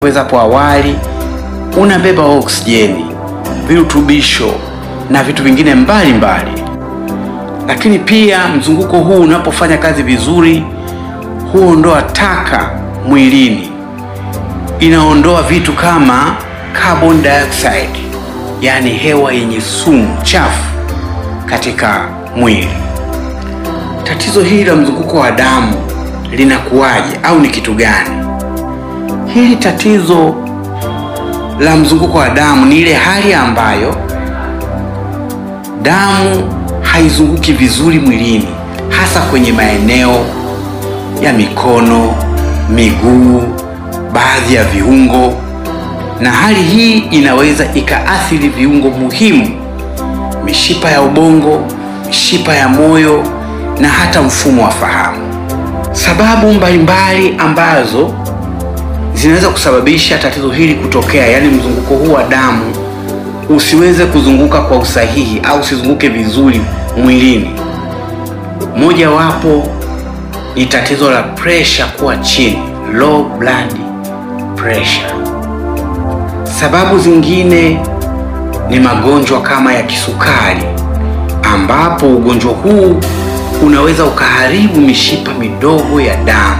weza hapo awali, unabeba oksijeni, virutubisho na vitu vingine mbalimbali mbali. Lakini pia mzunguko huu unapofanya kazi vizuri, huondoa taka mwilini, inaondoa vitu kama carbon dioxide, yaani hewa yenye sumu chafu katika mwili. Tatizo hili la mzunguko wa damu linakuwaje au ni kitu gani? Hili tatizo la mzunguko wa damu ni ile hali ambayo damu haizunguki vizuri mwilini, hasa kwenye maeneo ya mikono, miguu, baadhi ya viungo, na hali hii inaweza ikaathiri viungo muhimu, mishipa ya ubongo, mishipa ya moyo na hata mfumo wa fahamu. Sababu mbalimbali ambazo zinaweza kusababisha tatizo hili kutokea, yaani mzunguko huu wa damu usiweze kuzunguka kwa usahihi au usizunguke vizuri mwilini. Mojawapo ni tatizo la presha kuwa chini, low blood pressure. Sababu zingine ni magonjwa kama ya kisukari, ambapo ugonjwa huu unaweza ukaharibu mishipa midogo ya damu.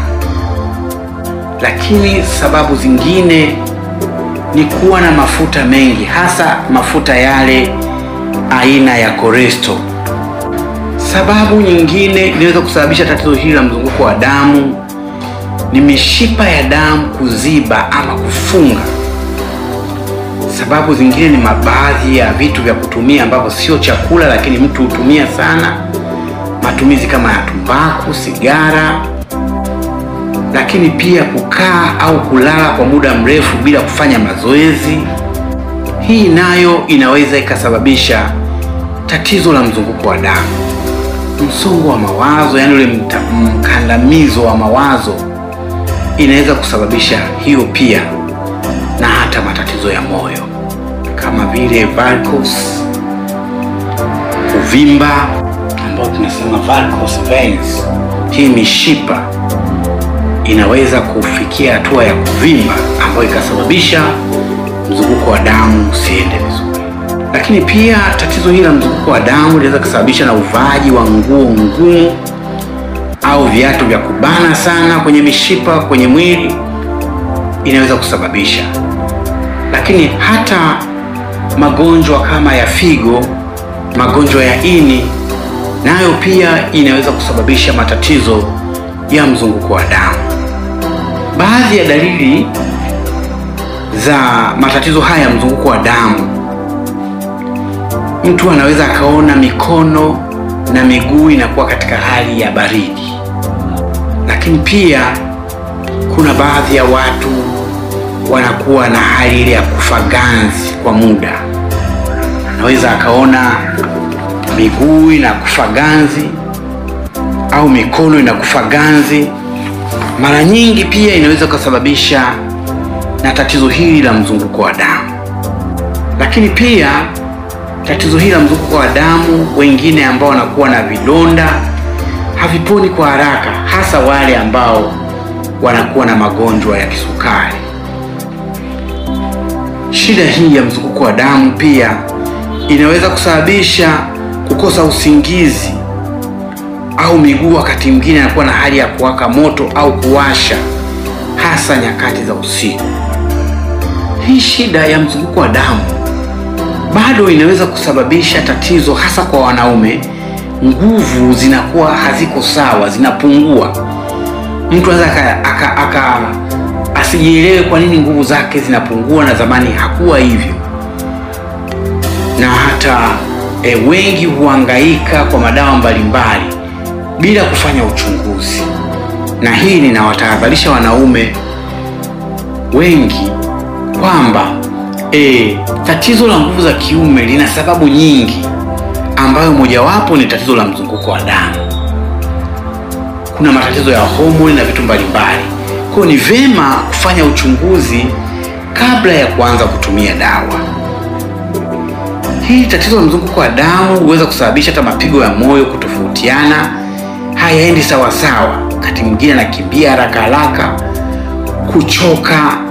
Lakini sababu zingine ni kuwa na mafuta mengi, hasa mafuta yale aina ya cholesterol. Sababu nyingine inaweza kusababisha tatizo hili la mzunguko wa damu ni mishipa ya damu kuziba ama kufunga. Sababu zingine ni baadhi ya vitu vya kutumia ambavyo sio chakula, lakini mtu hutumia sana, matumizi kama ya tumbaku, sigara, lakini pia kukaa au kulala kwa muda mrefu bila kufanya mazoezi. Hii nayo inaweza ikasababisha tatizo la mzunguko wa damu. Msongo wa mawazo, yaani ule mkandamizo wa mawazo, inaweza kusababisha hiyo pia, na hata matatizo ya moyo kama vile varicose, kuvimba ambao tunasema varicose veins. Hii mishipa inaweza kufikia hatua ya kuvimba ambayo ikasababisha mzunguko wa damu usiende vizuri. Lakini pia tatizo hili la mzunguko wa damu linaweza kusababisha na uvaaji wa nguo ngumu au viatu vya kubana sana kwenye mishipa kwenye mwili, inaweza kusababisha. Lakini hata magonjwa kama ya figo, magonjwa ya ini, nayo pia inaweza kusababisha matatizo ya mzunguko wa damu. Baadhi ya dalili za matatizo haya ya mzunguko wa damu, mtu anaweza akaona mikono na miguu inakuwa katika hali ya baridi. Lakini pia kuna baadhi ya watu wanakuwa na hali ile ya kufa ganzi kwa muda, anaweza akaona miguu inakufa ganzi au mikono inakufa ganzi. Mara nyingi pia inaweza kusababisha na tatizo hili la mzunguko wa damu. Lakini pia tatizo hili la mzunguko wa damu, wengine ambao wanakuwa na vidonda haviponi kwa haraka, hasa wale ambao wanakuwa na magonjwa ya kisukari. Shida hii ya mzunguko wa damu pia inaweza kusababisha kukosa usingizi au miguu wakati mwingine anakuwa na hali ya kuwaka moto au kuwasha, hasa nyakati za usiku. Hii shida ya mzunguko wa damu bado inaweza kusababisha tatizo, hasa kwa wanaume. Nguvu zinakuwa haziko sawa, zinapungua. Mtu anaweza aka, aka asijielewe kwa nini nguvu zake zinapungua, na zamani hakuwa hivyo, na hata e, wengi huhangaika kwa madawa mbalimbali bila kufanya uchunguzi. Na hii ninawatahadharisha wanaume wengi kwamba e, tatizo la nguvu za kiume lina sababu nyingi, ambayo mojawapo ni tatizo la mzunguko wa damu. Kuna matatizo ya homoni na vitu mbalimbali, kwa hiyo ni vyema kufanya uchunguzi kabla ya kuanza kutumia dawa. Hii tatizo la mzunguko wa damu huweza kusababisha hata mapigo ya moyo kutofautiana, hayaendi sawa sawa, wakati mwingine anakimbia haraka haraka, kuchoka